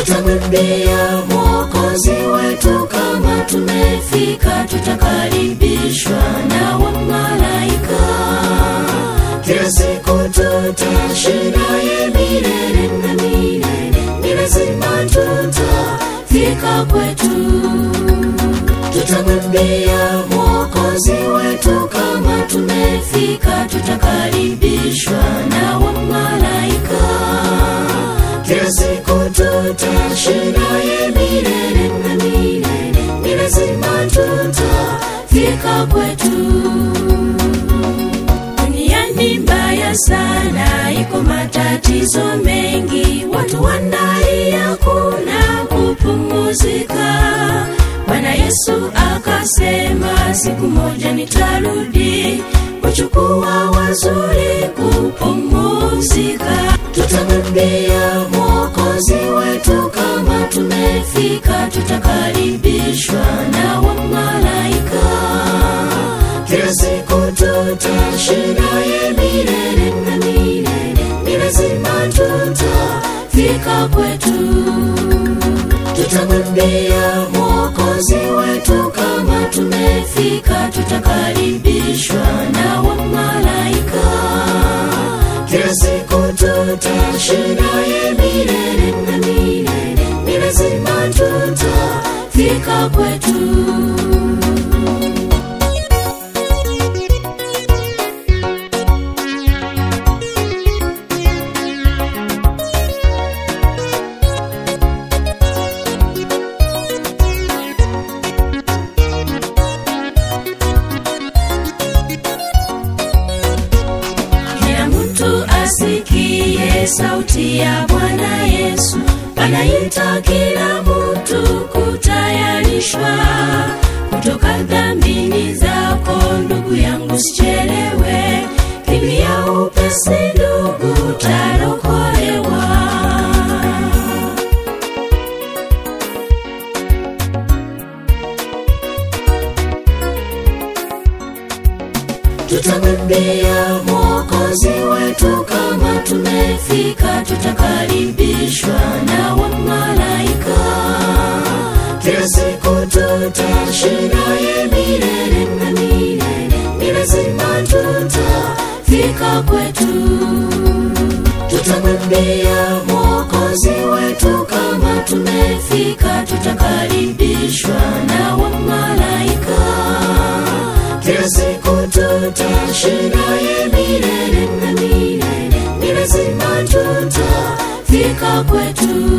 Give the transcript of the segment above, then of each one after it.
tutamwimbia mwokozi wetu kama tumefika tutakaribishwa na wamalaika kila siku tutashindaye milele na milele ni lazima tutafika kwetu tutamwimbia mwokozi wetu kama tumefika tutakaribishwa na wamalaika kila siku tutashindaye milele na milele ni lazima tutafika kwetu duniani mbaya sana iko matatizo mengi watu wanalia kuna kupumuzika bwana yesu akasema siku moja nitarudi kuchukua wazuri kupumuzika tutamwimbia mwokozi wetu kama tumefika tutakaribishwa na wamalaika kila siku tutashindaye milele na milele ni lazima tutafika kwetu tutamwimbia mwokozi wetu kama tumefika tutakaribishwa na wamalaika kila siku tutashindaye milele na milele ni lazima tutafika kwetu kila mtu asikie sauti ya bwana yesu anaita kila mtu kutayarishwa kutoka dhambini zako ndugu yangu sichelewe kimbia upesi ndugu tarokolewa tutamwimbia mwokozi wetu kama tumefika tutakaribishwa na wamalaika kila siku tutashindaye milele na milele ni lazima tutafika kwetu tutamwimbia mwokozi wetu kama tumefika tutakaribishwa na wamalaika kila siku tutashindaye milele na milele ni lazima tutafika kwetu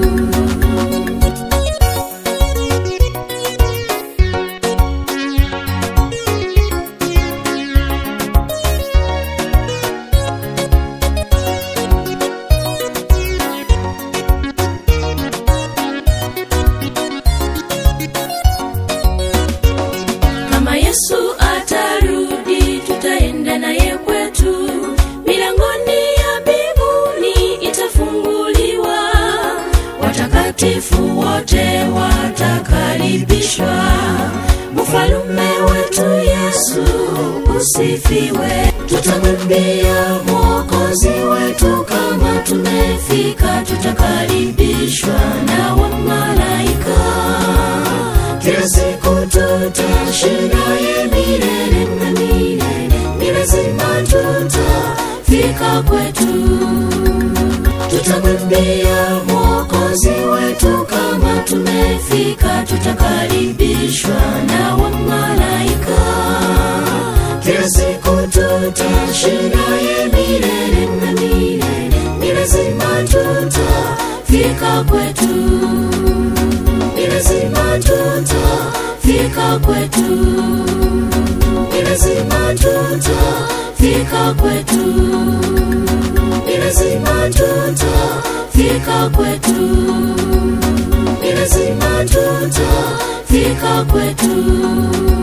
kama yesu atarudi tutaenda naye kwetu milangoni ya mbinguni itafunguliwa watakatifu wote watakaribishwa mfalume wetu yesu usifiwe tutamwimbia mwokozi wetu kama tumefika tutakaribishwa na wamalaika kila siku tutashindaye milele na milele ni lazima tutafika kwetu tutamwimbia mwokozi wetu kama tumefika tutakaribishwa na wamalaika kila siku tutashindaye milele na milele ni lazima tutafika kwetu ni lazima tutafika kwetu ni lazima tutafika kwetu ni lazima tutafika kwetu ni lazima tutafika kwetu